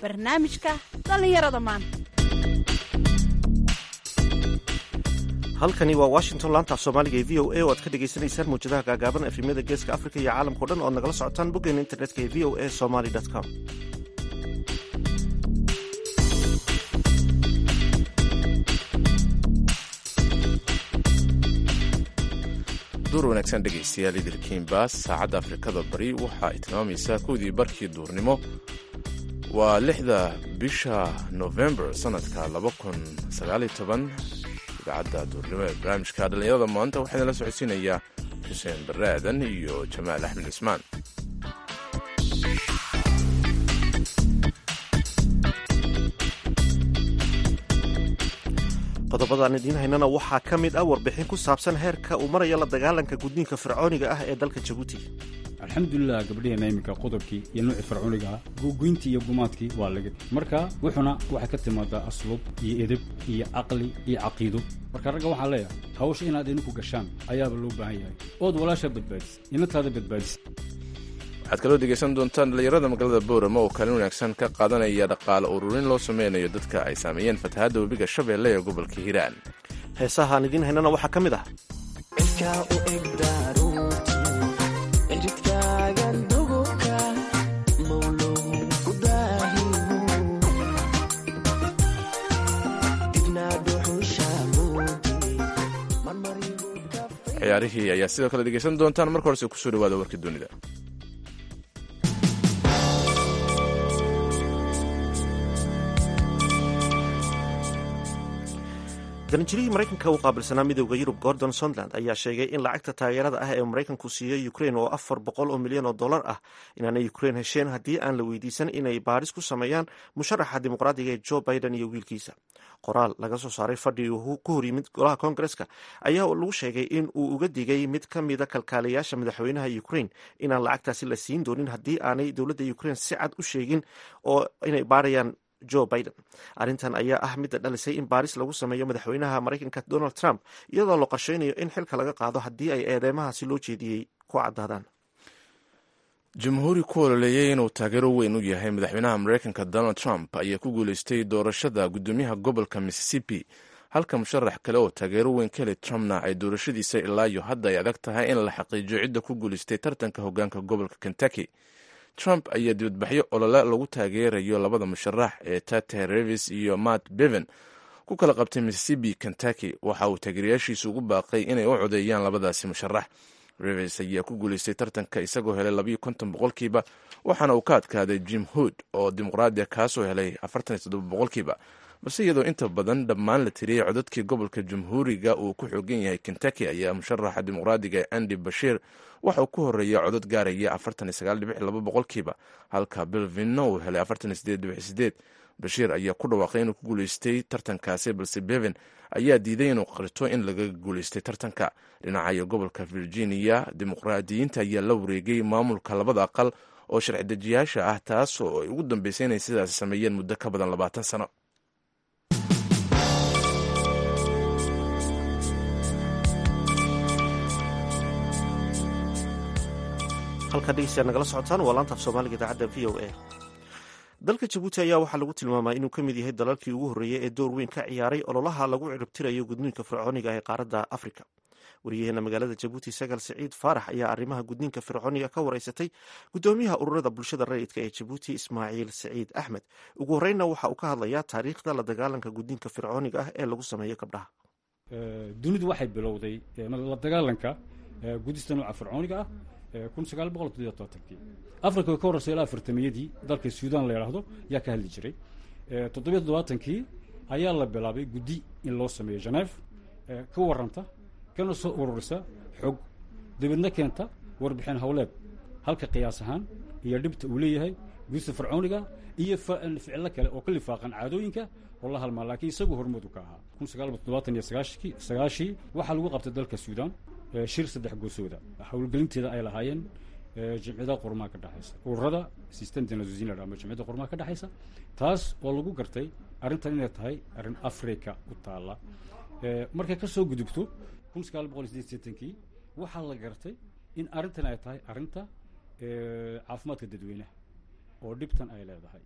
barnaamijka dhallinyarada maanta halkani waa washington laanta af soomaaliga ee v o a oo aad ka dhagaysanaysaan mawjadaha gaagaaban efemyada geeska afrika iyo caalamkao dhan oad nagala socotaan boggeena internetka ee v o a somaly com duur wanaagsan dhegaystayaal idilkiinbaas saacadda afrikada bari waxa ay tilmaamaysaa kowdii barkii duurnimo waa lixda bisha novembar sannadka idaacadda duurnimo ee barnaamijka dhallinyarada maanta waxaana la socodsiinayaa xuseen barre aadan iyo jamaal axmed cismaan qodobadaan idiin haynana waxaa ka mid ah warbixin ku saabsan heerka uu maraya la dagaalanka gudniinka fircooniga ah ee dalka jabuuti alxamdulilah gabdhaheenna iminka qodobkii iyo nuucii fircooniga ah gogoyntii iyo gumaadkii waa laga marka wuxuna waxay ka timaadaa asluub iyo edeb iyo caqli iyo caqiido marka ragga waxaan leeyahay hawsha inaad idinku gashaan ayaaba loo baahan yahay ood walaasha badbaadis inantaada badbaadis waxaad kaloo dhegaysan doontaan dhallinyarada magaalada boorama oo kaalin wanaagsan ka qaadanaya dhaqaale ururin loo sameynayo dadka ay saameeyeen fatahaadda webiga shabeelle ee gobolka hiiraan heesahaan idiin haynana waxaa ka mid ah ciyaarihii ayaa sidoo kale dhegaysan doontaan marka horese kusoo dhawaada warka dunida daranjirihii maraykanka u qaabilsanaa midowda yurub gordon sontland ayaa sheegay in lacagta taageerada ah ee maraykanku siiyey ukrain oo afar boqol oo milyan oo dollar ah inaanay ukrain hesheen haddii aan la weydiisan inay baadhis ku sameeyaan musharaxa dimuqraadiga ee joe biden iyo wiilkiisa qoraal laga soo saaray fadhi uu ku hor yimid golaha koongareska ayaa lagu sheegay in uu uga digay mid ka mida kalkaaliyayaasha madaxweynaha ukrain inaan lacagtaasi la siin doonin haddii aanay dowladda ukrain si cad u sheegin oo inay baadhayaan joe biden arrintan ayaa ah midda dhalisay in baaris lagu sameeyo madaxweynaha maraykanka donald trump iyadoo la qorsheynayo in xilka laga qaado haddii ay eedeymahaasi loo jeediyey ku caddaadaan jamhuuri ku ololeeyey inuu taageero weyn u yahay madaxweynaha maraykanka donald trump ayaa ku guuleystay doorashada guddoomiyaha gobolka mississippi halka musharax kale oo taageero weyn ka helay trumpna ay doorashadiisa ilaa iyo hadda ay adag tahay in la xaqiijiyo cidda ku guuleystay tartanka hogaanka gobolka kentucky trump ayaa dibadbaxyo olole lagu taageerayo labada musharax ee tate revis iyo matt beven ku kala qabtay mississippi kentucky waxa uu taageerayaashiisu ugu baaqay inay u codeeyaan labadaasi musharax revis ayaa ku guuleystay tartanka isagoo helay labayo konton boqolkiiba waxaana uu ka adkaaday jim hood oo dimuqraadiya kaasoo helay afartan iyo toddoba boqolkiiba balse iyadoo inta badan dhammaan la tiriyey codadkii gobolka jamhuuriga uu ku xoogan yahay kentucky ayaa musharaxa dimuqraadiga ee andy bashir waxa uu ku horeeya codod gaaraya afartan iyo sagaal dhibic laba boqolkiiba halka belvino uu helay afartan iyo sideed dhibic sideed bashiir ayaa ku dhawaaqay inuu ku guuleystay tartankaasi balse beven ayaa diiday inuu qarto in laga guuleystay tartanka dhinacayo gobolka virginia dimuqraadiyiinta ayaa la wareegay maamulka labada aqal oo sharci dejiyaasha ah taas oo ay ugu dambeysay inay sidaasi sameeyeen muddo ka badan labaatan sano halkaa dhegeystayaad nagala socotaan waa laanta af soomaaliga idaacadda v o a dalka jabuuti ayaa waxaa lagu tilmaamaa inuu ka mid yahay dalalkii ugu horreeyey ee door weyn ka ciyaaray ololaha lagu ciribtirayo gudniinka fircooniga ee qaaradda afrika wariyaheena magaalada jabuuti sagal siciid faarax ayaa arrimaha gudniinka fircooniga ka wareysatay guddoomiyaha ururada bulshada rayidka ee jabuuti ismaaciil siciid axmed ugu horreynna waxa uu ka hadlayaa taariikhda la dagaalanka gudniinka fircooniga ah ee lagu sameeyo gabdhaha dunidu waxay bilowday la dagaalanka gudista nooca fircooniga ah kun sagaal boqol toddobiyo todobaatankii afrika way ka horreysay ilaa afartamiyadii dalka suudan la yidhaahdo yaa ka hadli jiray toddobiyo toddobaatankii ayaa la bilaabay guddi in loo sameeyo geneef ka warranta kana soo ururisa xog dabeedna keenta warbixin howleed halka qiyaas ahaan iyo dhibta uu leeyahay gudista fircooniga iyo ficilo kale oo ka lifaaqan caadooyinka oo la halmaa laakiin isagu hormoodu ka ahaa kun sagaal boqol toddobaatan iyo sagaashkii sagaashii waxaa lagu qabtay dalka suudan shir saddex goosooda howlgelinteeda ay lahaayeen jimciyada qormaa ka dhexaysa ururada sistemtnazuzin ama jimciyada qormaa ka dhexaysa taas oo lagu gartay arrintan inay tahay arrin africa u taalla markay ka soo gudubto kun sagaal boqol sideed seetankii waxaa la gartay in arrintan ay tahay arrinta caafimaadka dadweynaha oo dhibtan ay leedahay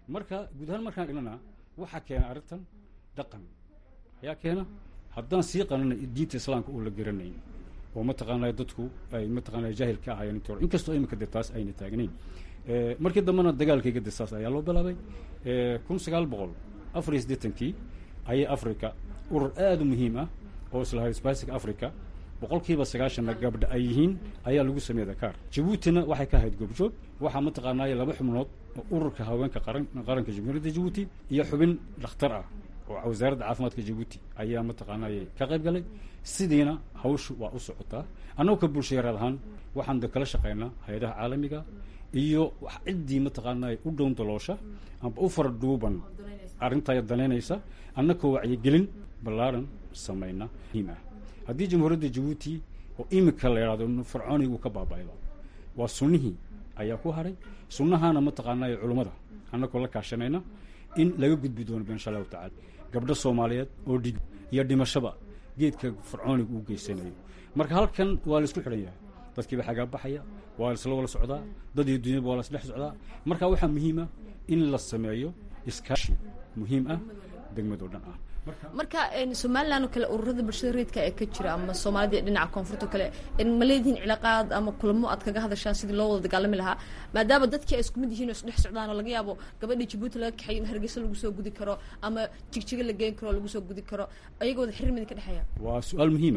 marka guud ahaan markaan egnana waxaa keena arrintan dhaqan ayaa keena haddaan sii qanana diinta islaamka oo la garanayn oo mataqaanaa dadku ay mataqaanaa jaahil ka ahaayeen intii hore inkastoo imika de taas ayna taagnayn markii dambena dagaalkayga de saas ayaa loo bilaabay kun sagaal boqol afar iyo siddeetankii ayay africa urur aada u muhiim ah oo islahay spasic africa boqolkiiba sagaashanna gabdha ay yihiin ayaa lagu sameeyey dakaar jabuutina waxay ka ahayd goobjoog waxaa mataqaanaaye laba xubnood oo ururka haweenka qaran qaranka jamhuuriyadda jabuuti iyo xubin dhakhtar ah oo wasaaradda caafimaadka jabuuti ayaa mataqaanaaye ka qayb galay sidiina hawshu waa u socotaa annagu ka bulshayareed ahaan waxaan de kala shaqaynaa hay-adaha caalamiga iyo ciddii mataqaanaaye u dhown daloosha amba u fara dhuuban arrintaa danaynaysa annakoo wacyigelin ballaaran samayna muhiim ah haddii jamhuuriyadda jabuuti oo imika la yidhahdo fircooniga uu ka baaba'ayba waa sunnihii ayaa ku haray sunnahaana mataqaanaaye culummada annakoo la kaashanayna in laga gudbi doono insha allahu tacala gabdho soomaaliyeed oo dhig iyo dhimashaba geedka fircooniga uu geysanayo marka halkan waa la isku xidhan yahay dadkiiba xagaa baxaya waa la isla wala socdaa dad iyo dunyaba waa la isdhex socdaa marka waxaa muhiima in la sameeyo iskaashi muhiim ah degmadoo dhan ah marka somalilan oo kale ururada bulshada reedka ee ka jira ama soomaalida dhinaca koonfurta o kale ma leedihiin cilaaqaad ama kulamo aad kaga hadashaan sidii loo wada dagaalami lahaa maadaama dadkii ay isku mid yihiin oo isdhex socdaan oo laga yaabo gabadhii jabuuti laga kaxayo in hargeysa lagu soo gudi karo ama jigjiga la geen karo oo lagu soo gudi karo ayagoo wada xiriir midin ka dhexeeya waa su-aal muhiima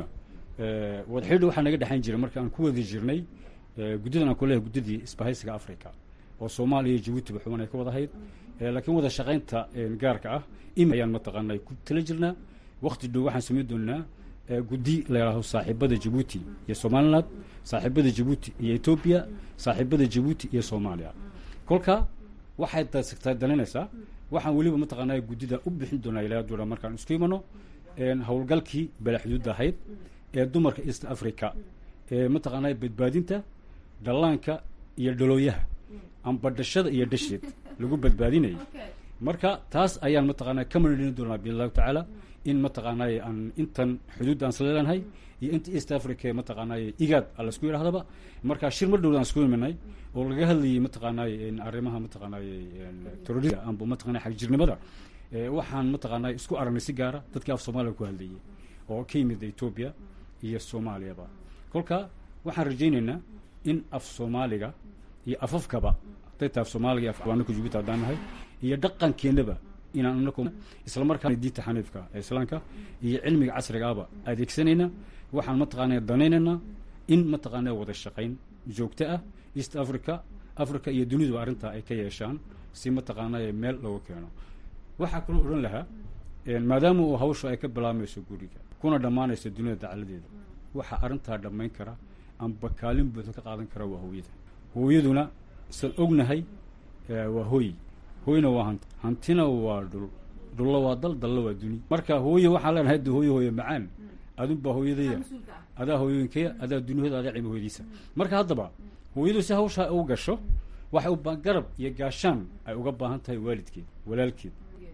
wada xidhiidha waxaa naga dhexayn jiray marka aan ku wadi jirnay guddidan aan ku leehay guddidii isbahaysiga africa oo soomaaliya iyo jabuutiba xuban ay ka wada hayd laakiin wada shaqaynta gaarka ah im ayaan mataqaanaa ku tala jirnaa wakti dhow waxaan samayn doonaa guddi la yidhaaho saaxiibada jabuuti iyo somaliland saaxiibada jabuuti iyo etoobiya saaxiibada jabuuti iyo soomaaliya kolka waxay dasagtaa danaynaysaa waxaan weliba mataqaanaa guddida u bixin doonaa ilaa doona markaan isku imano howlgalkii balaxduudda ahayd ee dumarka east africa ee mataqaanaa badbaadinta dhallaanka iyo dhalooyaha amba dhashada iyo dhasheed lagu badbaadinayay marka taas ayaan mataqaanaa ka maridhin doonaa biidn allahu tacaala in mataqaanaaye aan intan xuduudda aan isla leenahay iyo inta east africa mataqaanaaye igaad a laisku yidhahdaba marka shir mar dhowda aan isku imanay oo laga hadlayay mataqaanaaye arrimaha mataqaanaaye terrorism amba mataqana xagjirnimada waxaan mataqaanaa isku aragnay si gaara dadkii af soomaaliya ku hadlayay oo ka yimid etoobiya iyo soomaaliyaba kolka waxaan rajaynaynaa in af soomaaliga iyo afafkaba haday tahay af soomaaliga iyo afanaku jubuuti haddaan nahay iyo dhaqankeennaba inaan anaku isla markaana diinta xaniifka ee islaamka iyo cilmiga casrigaaba adeegsanayna waxaan mataqaanaa danaynaynaa in mataqaanaa wada shaqayn joogto ah east africa africa iyo duniduba arrintaa ay ka yeeshaan si mataqaanaa meel looga keeno waxaa kaloo odhan lahaa maadaama uu hawshu ay ka bilaabmayso guriga kuna dhammaanayso dunida dacaladeeda waxaa arrintaa dhammayn kara amba kaalin buuda ka qaadan kara waa hooyada hooyaduna san ognahay waa hooy hooyna waa hanti hantina waa dhul dhulla waa dal dalla waa duni marka hooye waxaan leenahay de hooye hooye macaan adunbaa hooyadaya adaa hooyooyinkaya adaa duniyada adaa cilmi hooyadiisa marka haddaba hooyadu si hawshaa u gasho waxay u garab iyo gaashaan ay uga baahan tahay waalidkeed walaalkeed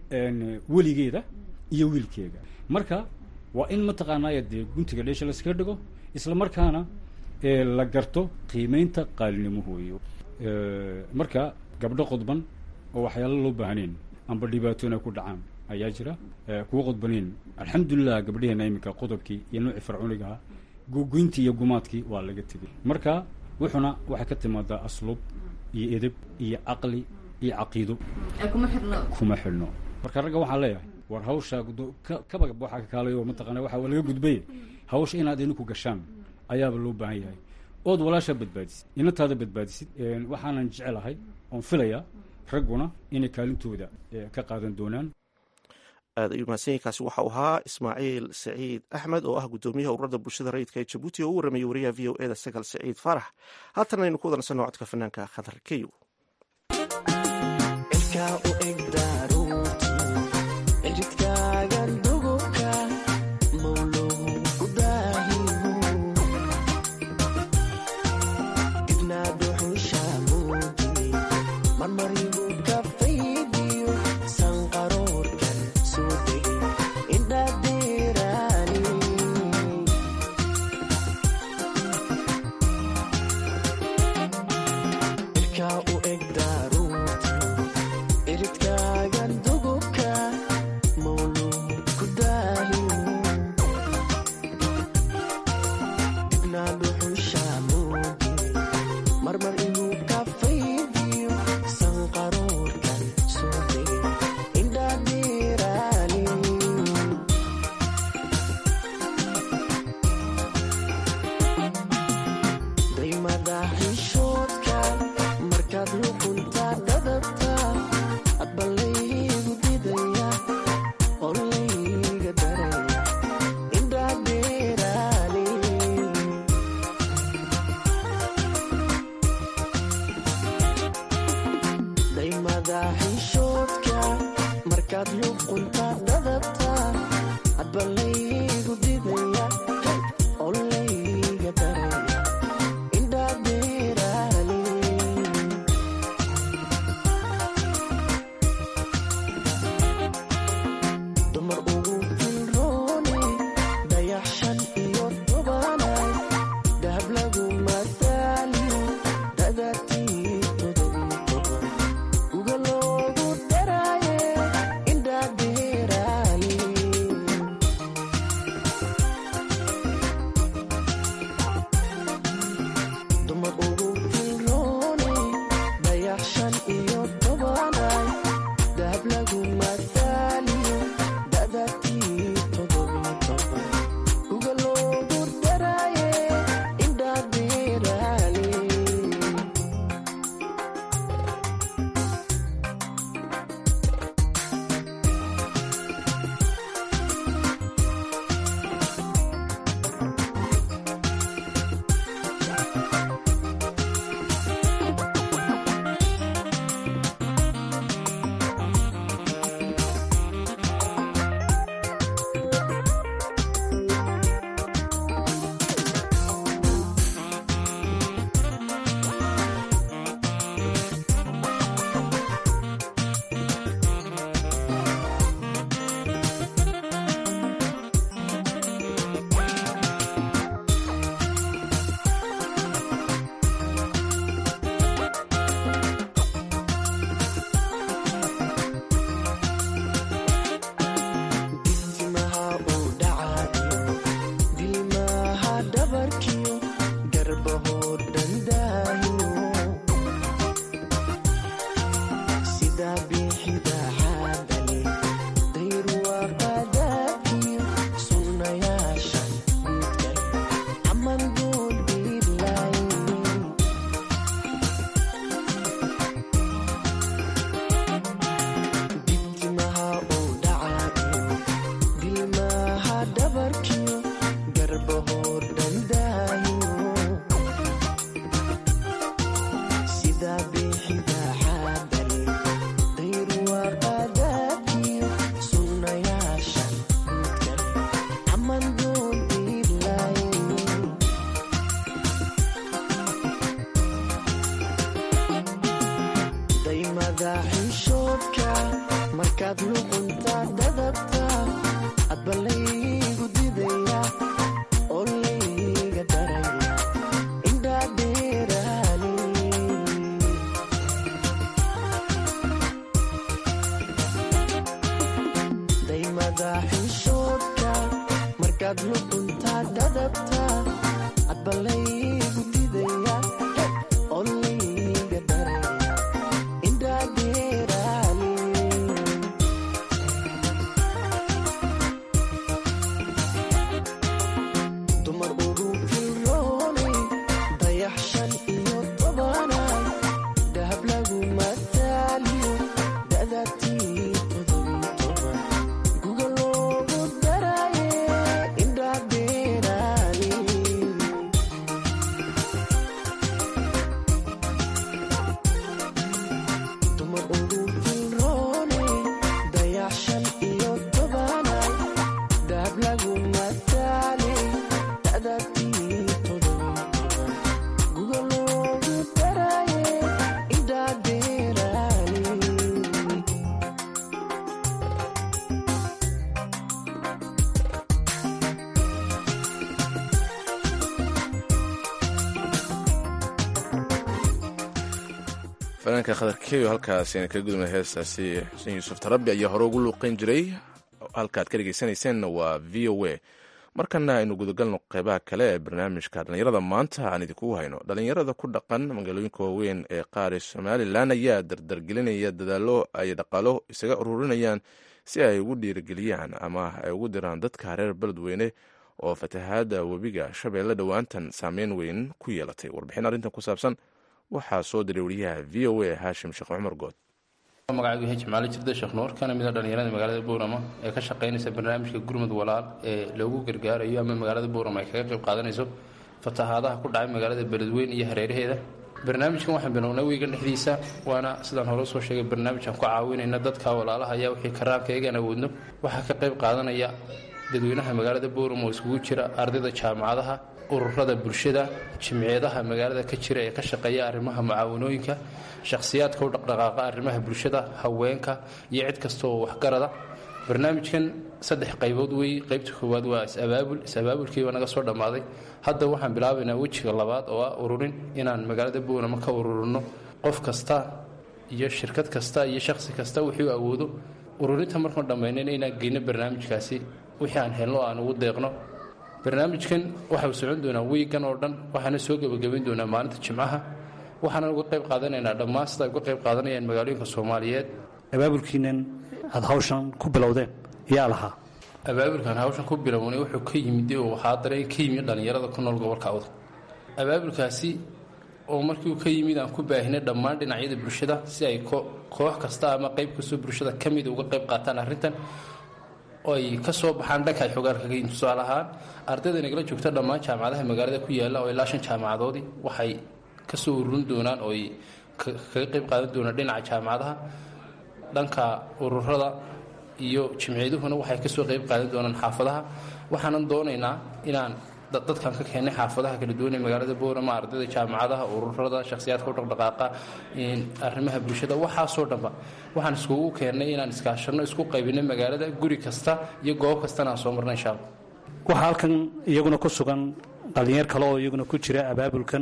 weligeeda iyo wiilkeega marka waa in mataqaanaa dee guntiga dheesha laskaga dhigo isla markaana la garto qiimeynta qaalinimo hooyo marka gabdho qodban oo waxyaalo loo baahnayn amba dhibaatooyin ay ku dhacaan ayaa jira kuwa qodbanayn alxamdulilah gabdhaheena iminka qodobkii iyo noocii fircoonigaha gogoyntii iyo gumaadkii waa laga tegay marka wuxuna waxay ka timaadaa asluub iyo edeb iyo caqli iyo caqiido kuma xidhno marka ragga waxaan leeyahay war hawsha kaba waxaa ka kaalay oo mataqana waxa laga gudbay hawsha inaad idinku gashaan ayaaba loo baahan yahay ood walaashaa badbaadisid inantaada badbaadisid waxaanan jecelahay oon filayaa ragguna inay kaalintooda ka qaadan doonaan aad ayuu mahadsanyainkaasi waxau ahaa ismaaciil saciid axmed oo ah guddoomiyaha ururada bulshada rayidka ee jabuuti oo u warramayay wariyaha v o eda sagal saciid faarax haatan aynu ku wadansanno codka fanaanka khadar keyo Iridka fanaanka khadarkeyo halkaas ayna kaga gudubna heestaasi xuseen yuusuf tarabi ayaa hore ugu luuqeyn jiray halkaad ka dhegeysanayseena waa v o a markana aynu gudagalno qeybaha kale ee barnaamijka dhallinyarada maanta aan idinkugu hayno dhallinyarada ku dhaqan magaalooyinka waaweyn ee qaar ee somalilan ayaa dardargelinaya dadaallo ay dhaqaalo isaga ururinayaan si ay ugu dhiirigeliyaan ama ay ugu diraan dadka reer beledweyne oo fatahaada webiga shabeelle dhowaantan saameyn weyn ku yeelatay warbixin arrintan ku saabsan waxaa soo diray wariyaha v o a haashim sheekh cumar good magacaygu h maali jirda sheekh nuur kana mid a dhallinyarada magaalada buurama ee ka shaqaynaysa barnaamijka gurmud walaal ee loogu gargaarayo ama magaalada buurama ay kaga qayb qaadanayso fatahaadaha ku dhacay magaalada beledweyn iyo hareeraheeda barnaamijkan waxaan bilownay wiigan dhexdiisa waana sidaan hore usoo sheegay barnaamijaan ku caawinayna dadka walaalaha ayaa wixii karaanka eegaan awoodno waxaa ka qayb qaadanaya dadweynaha magaalada buurama oo iskugu jira ardayda jaamacadaha ururada bulshada jimciyadaha magaalada ka jira ee ka shaqeeya arrimaha mucaawanooyinka shakhsiyaadka u dhaqdhaqaaqa arrimaha bulshada haweenka iyo cid kasta oo waxgarada barnaamijkan saddex qaybood wey qaybta koowaad waa is-abaabul is-abaabulkii waa naga soo dhammaaday hadda waxaan bilaabaynaa wejiga labaad oo ah ururin inaan magaalada buunama ka ururino qof kasta iyo shirkad kasta iyo shakhsi kasta wixii u awoodo ururinta markaan dhammaynayna inaan geyno barnaamijkaasi wixii aan helno aan ugu deeqno barnaamijkan waxau socon doonaa wiigan oo dhan waxaana soo gebagabayn doonaa maalinta jimcaha waxaana uga qayb qaadanaynaa dhammaan sida ay uga qayb qaadanayaan magaalooyinka soomaaliyeed abaabulkiinan aada hawshan ku bilowdeen yaa lahaa abaabulkan hawshan ku bilownay wuxuu ka yimid oo waxaa dareen ka yimid dhallinyarada ku nool gobolka awda abaabulkaasi oo markii uu ka yimid aan ku baahinay dhammaan dhinacyada bulshada si ay koox kasta ama qayb kastoo bulshada ka mida uga qayb qaataan arrintan ay ka soo baxaan dhanka ay xogaan kaga yihin tusaale ahaan ardayda nagala joogta dhammaan jaamacadaha magaalada ku yaalla oo ilaa shan jaamacadoodii waxay ka soo ururin doonaan oo ay kaga qayb qaadan doonaan dhinaca jaamacadaha dhanka ururada iyo jimciyaduhuna waxay kasoo qayb qaadan doonaan xaafadaha waxaanan doonaynaa inaan dadkan ka keenay xaafadaha kala duwan ee magaalada boorama ardayda jaamacadaha ururada shakhsiyaadka u dhaqdhaqaaqa arrimaha bulshada waxaasoo dhanba waxaan iskugu keennay inaan iskaashanno isku qaybinay magaalada guri kasta iyo goob kastana aan soo marna insha alla waxaa halkan iyaguna ku sugan dhallinyar kale oo iyaguna ku jira abaabulkan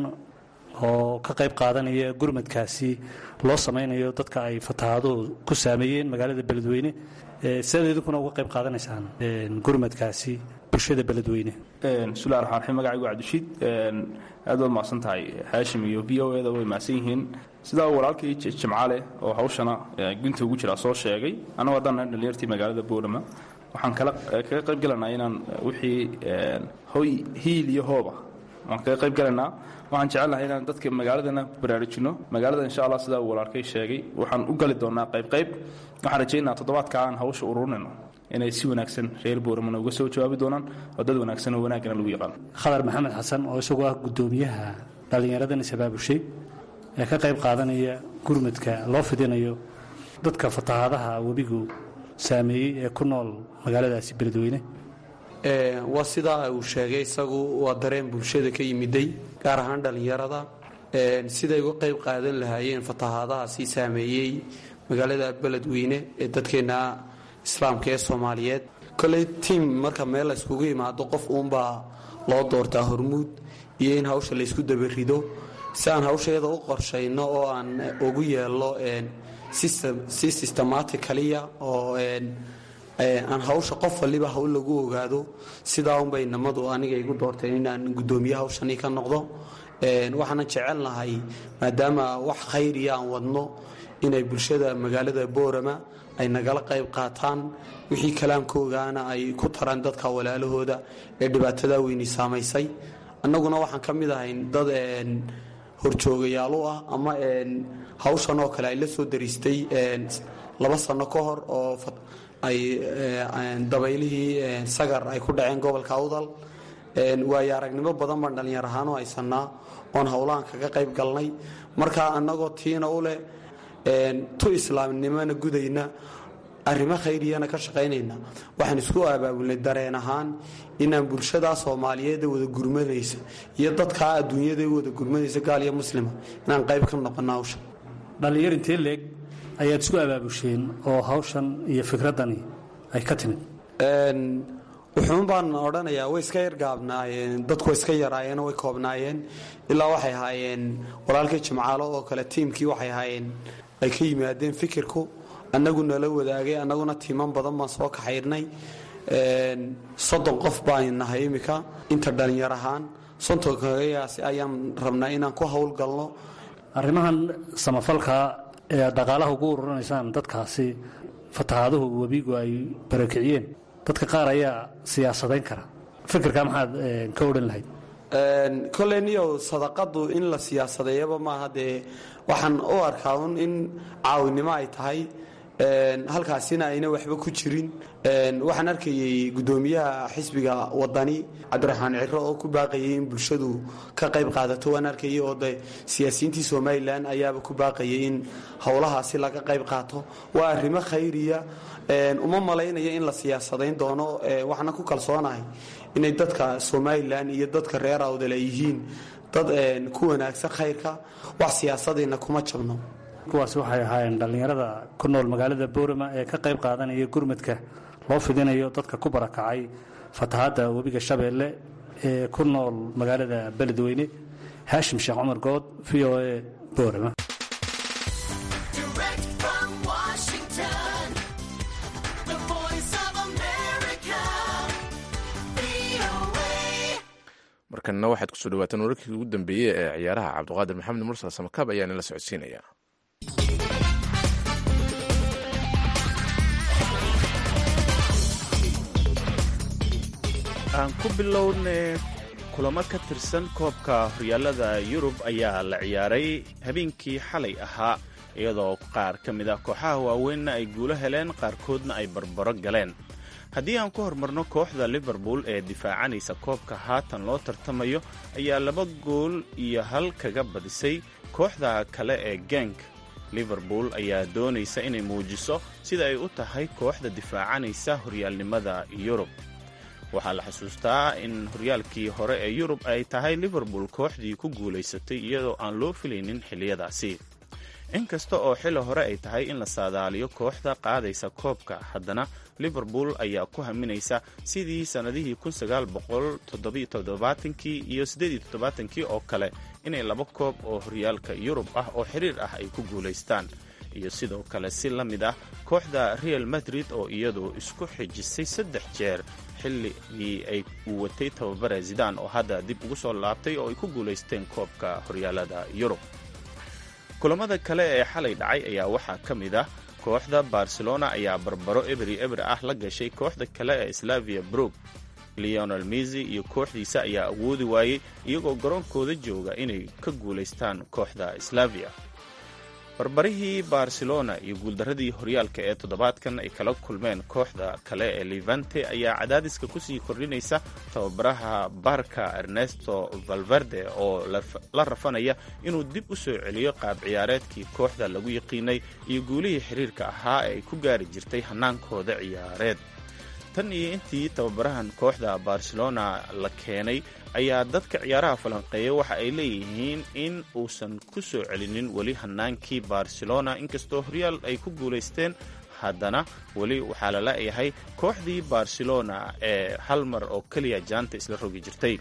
oo ka qayb qaadanaya gurmadkaasi loo samaynayo dadka ay fatahaaduhu ku saameeyeen magaalada beledweyne sidaad idinkuna uga qayb qaadanaysaan gurmadkaasi bulshada beledweyne bismillahi raxmaan raxiim magacaygu cabdishiid aad baad mahadsan tahay haashim iyo v o eda way mahadsan yihiin sidaa walaalkii jimcaale oo hawshana gunta ugu jiraa soo sheegay annagu haddaan nahay dhalinyartii magaalada boolama waxaan kala kaga qayb galanaa inaan wixii hoy hiil iyo hooba waan kaga qayb galaynaa waxaan jecelnahay inaan dadka magaaladana baraarujinno magaalada insha allah sidaa uu walaalkay sheegay waxaan u gali doonaa qaybqayb waxaan rajaynaa toddobaadka aan hawsha ururinayno inay si wanaagsan reer booramana uga soo jawaabi doonaan oo dad wanaagsan oo wanaagana lagu yaqaano khadar maxamed xasan oo isagoo ah guddoomiyaha dhallinyaradan isabaabushay ee ka qayb qaadanaya gurmadka loo fidinayo dadka fatahaadaha webigu saameeyey ee ku nool magaaladaasi beledweyne waa sidaa uu sheegay isagu waa dareen bulshada ka yimiday gaar ahaan dhallinyarada siday uga qayb qaadan lahaayeen fatahaadahaasi saameeyey magaalada beledweyne ee dadkeenna islaamka ee soomaaliyeed koley tiim marka meel la yskugu imaado qof uunbaa loo doortaa hormuud iyo in hawsha laysku dabarido si aan hawsheeda u qorshayno oo aan ugu yeelno si systematicaliya oo aan hawsha qof waliba hawl lagu ogaado sidaa unbay namadu aniga igu doorteen inaan gudoomiye hawshani ka noqdo waxaana jecelnahay maadaama wax khayriya aan wadno inay bulshada magaalada boorama ay nagala qayb qaataan wixii kalaamkoogaana ay ku taraan dadka walaalahooda ee dhibaatada weyni saamaysay annaguna waxaan ka mid ahayn dad horjoogayaal u ah ama hawshan oo kale ay la soo dariistay laba sano ka hor oo ay dabaylihii sagar ay ku dhaceen gobolka awdal waayo aragnimo badan baan dhallinyar ahaan u haysanaa oon howlahan kaga qayb galnay marka annagoo tiina u leh tu islaamnimona gudayna arrimo khayriyana ka shaqaynayna waxaan isku abaabulnay dareen ahaan inaan bulshadaa soomaaliyeed ee wada gurmanaysa iyo dadkaa adduunyada wada gurmanaysa gaal iyo muslima inaan qayb ka noqono hawsha dhallinyar intee leeg ayaad isku abaabusheen oo hawshan iyo fikraddani ay ka timid wuxuun baan odhanayaa way iska yargaabnaayeen dadku way iska yaraayeen way koobnaayeen ilaa waxay ahaayeen walaalkii jimcaalo oo kale tiimkii waxay ahaayeen ay ka yimaadeen fikirku annagu nala wadaagay annaguna tiiman badan baan soo kaxayrnay soddon qof baan nahay imika inta dhallinyar ahaan sontonkagayaasi ayaan rabnaa inaan ku howlgalno arrimahan samafalka ee dhaqaalaha ugu ururinaysaan dadkaasi fatahaaduhu webigu ay barakiciyeen dadka qaar ayaa siyaasadayn kara fikirka maxaad ka odhan lahayd koley niyow sadaqadu in la siyaasadeeyaba maaha dee waxaan u arkaa un in caawinimo ay tahay halkaasina ayna waxba ku jirin waxaan arkayey gudoomiyaha xisbiga wadani cabdiraxmaan ciro oo ku baaqayay in bulshadu ka qayb qaadato waan arkayay oo de siyaasiyiintii somalilan ayaaba ku baaqayay in howlahaasi laga qayb qaato waa arrimo khayriya uma malaynaya in la siyaasadayn doono waxaana ku kalsoonahay inay dadka somalilan iyo dadka reer awdal ay yihiin dad ku wanaagsan khayrka wax siyaasadayna kuma jabno kuwaasi waxay ahaayeen dhallinyarada ku nool magaalada boorama ee ka qayb qaadanaya gurmadka loo fidinayo dadka ku barakacay fatahaadda webiga shabeelle ee ku nool magaalada beledweyne haashim sheekh cumar good v o a boorama markanna waxaad kusoo dhawaataan wararkii ugu dambeeyey ee ciyaaraha cabdiqaadir maxamed mursal samakaab ayaana la socodsiinaya aan ku bilowne kulamo ka tirsan koobka horyaalada yurub ayaa la ciyaaray habeenkii xalay ahaa iyadoo qaar ka mid ah kooxaha waaweynna ay guulo heleen qaarkoodna ay barbaro galeen haddii aan ku hormarno kooxda liverpool ee difaacanaysa koobka haatan loo tartamayo ayaa laba gool iyo hal kaga badisay kooxda kale ee genk liverpool ayaa doonaysa inay muujiso sida ay u tahay kooxda difaacanaysa horyaalnimada yurub waxaa la xusuustaa in horyaalkii hore ee yurub ay tahay liverpool kooxdii ku guulaysatay iyadoo aan loo filaynin xilliyadaasi inkasta oo xilli hore ay tahay in la saadaaliyo kooxda qaadaysa koobka haddana liverpool ayaa ku haminaysa sidii sannadihii kii iyo kii oo kale inay laba koob oo horyaalka yurub ah oo xiriir ah ay ku guulaystaan iyo sidoo kale si la mid ah kooxda real madrid oo iyadu isku xijisay saddex jeer xilligii ay uu watay tababare zidan oo hadda dib ugu soo laabtay oo ay ku guulaysteen koobka horyaalada yurub kulamada kale ee xalay dhacay ayaa waxaa ka mid ah kooxda barcelona ayaa barbaro ebri ebri ah la gashay kooxda kale ee slavia brook leonel misi iyo kooxdiisa ayaa awoodi waayey iyagoo garoonkooda jooga inay ka guulaystaan kooxda slavia barbarihii barcelona iyo guuldaradii horyaalka ee toddobaadkan ay kala kulmeen kooxda kale ee levante ayaa cadaadiska kusii kordhinaysa tababaraha barka ernesto valverde oo la rafanaya inuu dib u soo celiyo qaab ciyaareedkii kooxda lagu yaqiinay iyo guulihii xiriirka ahaa ee ay ku gaari jirtay hanaankooda ciyaareed tan iyo intii tababarahan kooxda barcelona la keenay ayaa dadka ciyaaraha falanqeeya waxa ay leeyihiin in uusan ku soo celinin weli hanaankii barcelona inkastoo horyaal ay ku guulaysteen haddana weli waxaa la leeyahay kooxdii barcelona ee hal mar oo keliya jaanta isla rogi jirtay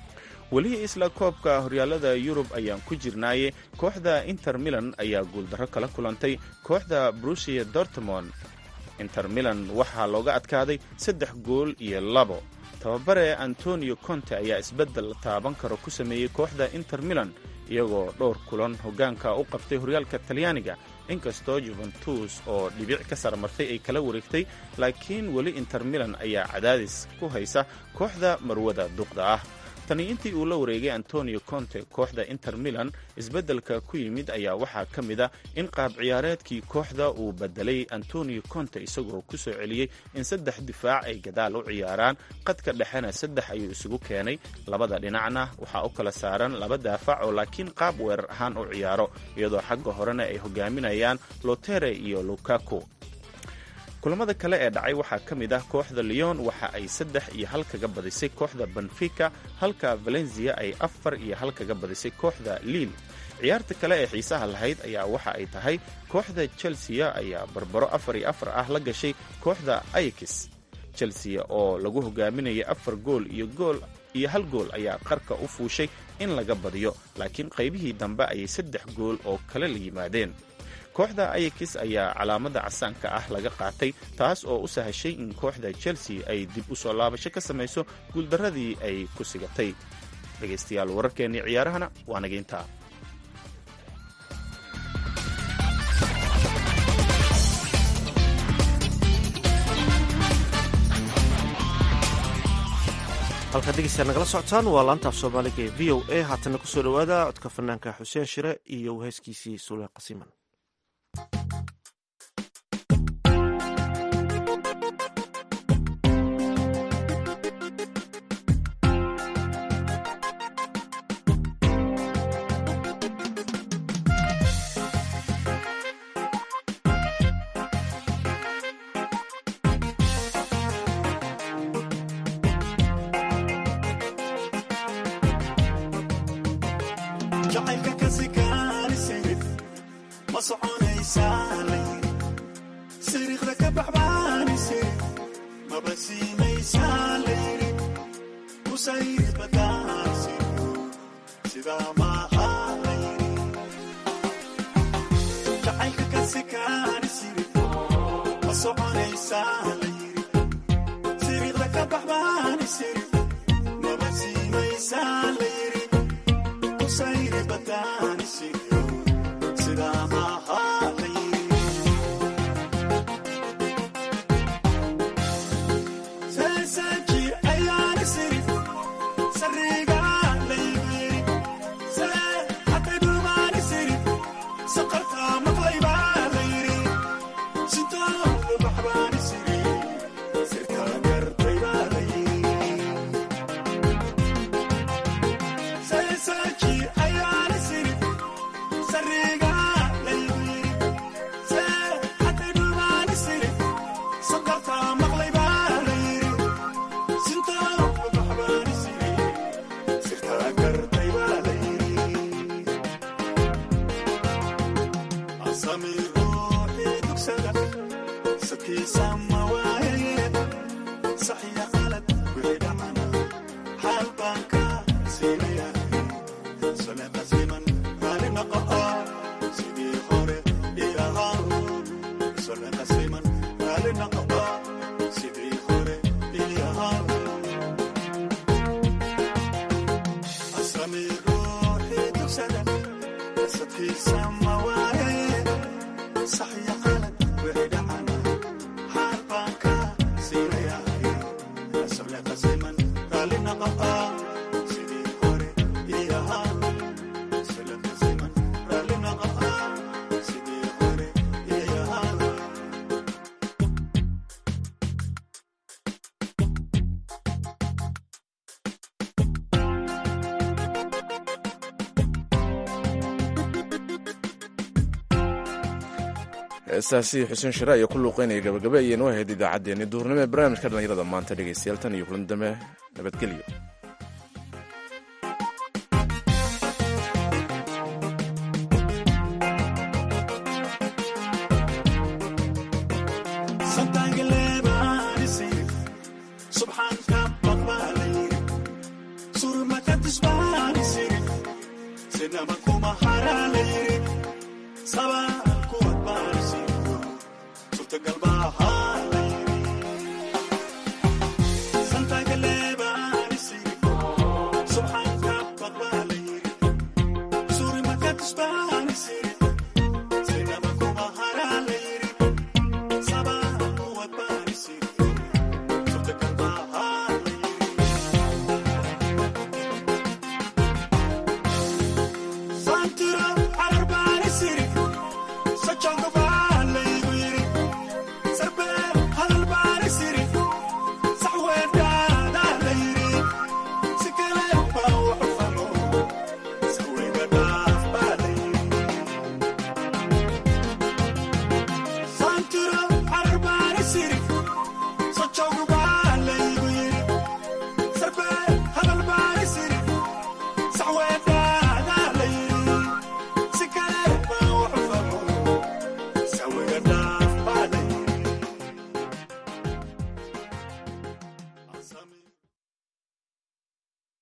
weli isla koobka horyaalada yurub ayaan ku jirnaaye kooxda inter milan ayaa guuldarro kala kulantay kooxda brusia dortmond inter milan waxaa looga adkaaday saddex gool iyo labo tababare antonio conte ayaa isbeddel taaban karo ku sameeyey kooxda inter milan iyagoo dhowr kulan hoggaanka u qabtay horyaalka talyaaniga inkastoo juventus oo dhibic ka sarmartay ay kala wareegtay laakiin weli inter milan ayaa cadaadis ku haysa kooxda marwada duqda ah tani intii uu la wareegay antonio conte kooxda inter milan isbeddelka ku yimid ayaa waxaa ka mid a in qaab ciyaareedkii kooxda uu bedelay antonio conte isagoo ku soo celiyey in saddex difaac ay gadaal u ciyaaraan qadka dhexena saddex ayuu isugu keenay labada dhinacna waxaa u kala saaran laba daafac oo laakiin qaab weerar ahaan u ciyaaro iyadoo xagga horena ay hogaaminayaan lotere iyo lukaku kulamada kale ee dhacay waxaa ka mid ah kooxda leon waxa ay saddex iyo hal kaga badisay kooxda benfica halka valencia ay afar iyo hal kaga badisay kooxda liil ciyaarta kale ee xiisaha lahayd ayaa waxa ay tahay kooxda chelsea ayaa barbaro afar iyo afar ah la gashay kooxda ayakis chelsea oo lagu hogaaminayay afar gool iyo gool iyo hal gool ayaa qarka u fuushay in laga badiyo laakiin qaybihii dambe ayay saddex gool oo kale la yimaadeen kooxda ayakis ayaa calaamada casaanka ah laga qaatay taas oo u sahashay in kooxda chelsea ay dib u soo laabasho ka samayso guuldarradii ay ku sigatay dhegaystayaal wararkeennii ciyaarahana waa naga intaa halkaad dhegeystayaal nagala socotaan waa laantaaf soomaaliga ee v o a haatana kusoo dhowaada codka fanaanka xuseen shire iyo heeskiisii suule qasiman heestaasi xuseen shire ayaa ku luuqeynaya gabagabe ayaynu ahayd idaacaddeenni duurnimo ee barnaamijka dhallinyarada maanta dhegaystayaal tan iyo kulan dambe nabadgelyo Sabah kuat barisir, surta galbaha